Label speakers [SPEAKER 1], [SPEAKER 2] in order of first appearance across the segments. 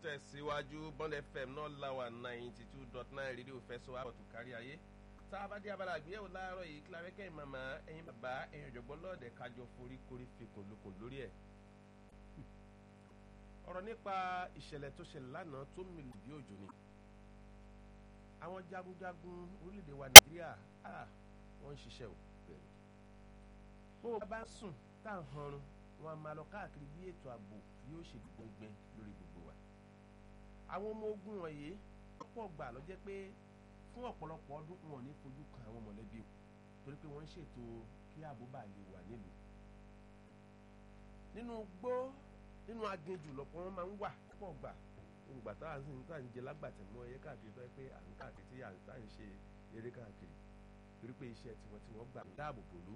[SPEAKER 1] tẹ̀síwájú bond fm náà láwà ninety two dot nine rédíò fẹsọ̀ àbọ̀tún kárí ayé tá a bá dé abala àgbéyẹ̀wò láàárọ̀ yìí kí lábẹ́kẹ́ màmá ẹ̀yin bàbá ẹ̀yin ọ̀jọ̀gbọ́n lọ́ọ̀dẹ̀ kájọ forí korí fikùn lukùn lórí ẹ̀. ọ̀rọ̀ nípa ìṣẹ̀lẹ̀ tó ṣẹlẹ̀ lánàá tó mìlú bí òjò ni. àwọn jagunjagun orílẹ̀-èdè wa nàìjíríà wọ́n ń ṣiṣẹ́ o. bó o bá ń sùn tá à ń hanrun wọn a máa lọ káàkiri bí ètò ààbò yóò ṣe gbọngbẹ lórí gbogbo wa. àwọn ọmọ ogun wọ̀nyí pọ̀ gbà ló jẹ́ pé fún ọ̀pọ̀lọpọ̀ ọdún wọn ò ní fojú kan àwọn mọ̀lẹ́bí o torí pé wọ́n ń ṣètò kí ààbò bá lè wà nílùú. nínú gbó nínú aginjù lọ́pọ̀ wọn máa ń wà pọ̀ gbà ògbà tá à ń sìn tá à ń jẹ lágbàtẹ̀ mọ́ ẹyẹ káàkiri tó yẹ pé à ń káàkiri tí à ń ṣe eré káàkiri torí pé iṣẹ́ tiwọn tí wọ́n gbà dáàbò bòlú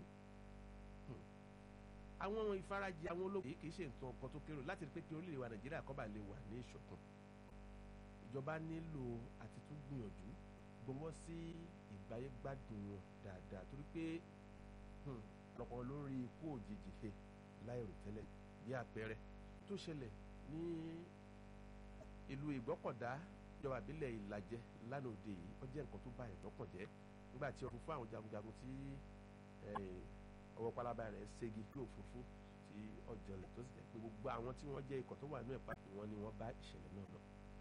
[SPEAKER 1] àwọn ìfarajì àwọn ológun yìí kì í ṣe nǹkan ọkọ tó kéré láti rí pé kí orílẹ̀-èdè wa nàìjíríà kó bá lè wà ní ìṣọ̀kan ìjọba nílò àti tún gbìyànjú gbọwọ́ sí ìgbáyégbádùn wọn dáadáa torí pé lọ́pọ̀ lórí ikú òjijì he láìrò tẹ́lẹ̀ bí àpẹẹrẹ tó ṣẹlẹ̀ ní ìlú ìgbọ́kọ̀dá ìjọba ìbílẹ̀ ìlàjẹ lánàá òde yìí ó jẹ́ nǹkan tó bá ìdọ́kàn jẹ́ nígbà tí ọkùnrin fún àwọn jagunjagun tí ọwọ́ pálábá rẹ̀ ségi ní òfurufú tí ọjọ́lẹ̀ tó sì jẹ́ pé gbogbo àwọn tí wọ́n jẹ́ ikọ̀ tó wà ní ẹ̀pá wọn ni wọ́n bá ìṣẹ̀lẹ̀ náà lọ.